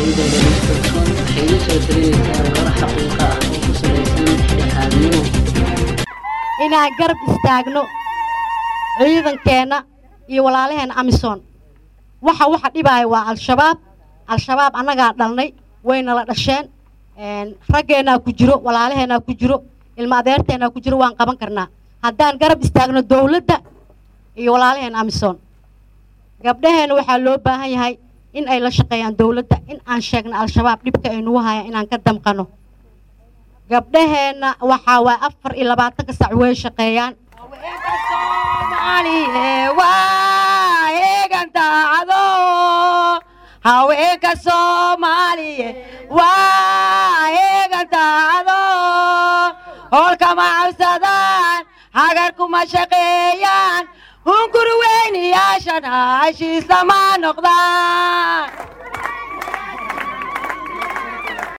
dowladooda kalsoon waxay idin soo talinaysaa warar xaqiiqa ah oo ku salaysan dhexdhexaadnimo inaan garab istaagno ciidankeenna iyo walaalaheenna amisom waxa waxa dhibaaya waa al-shabaab al-shabaab annagaa dhalnay wayna la dhasheen raggeennaa ku jiro walaalaheennaa ku jiro ilmo adeerteennaa ku jiro waan qaban karnaa haddaan garab istaagno dowladda iyo walaalaheenna amisom gabdhaheenna waxaa loo baahan yahay in ay la shaqeeyaan dowladda in aan sheegno al-shabaab dhibka ay nagu hayaan inaan ka damqano gabdhaheenna waxaa waay afar iyo labaatanka sac way shaqeeyaan haweenka soomaaliye waa eegan daacado hoolkama cabsadaan hagar kuma shaqeeyaan hungur weyniyaashana heshiisa ma noqdaan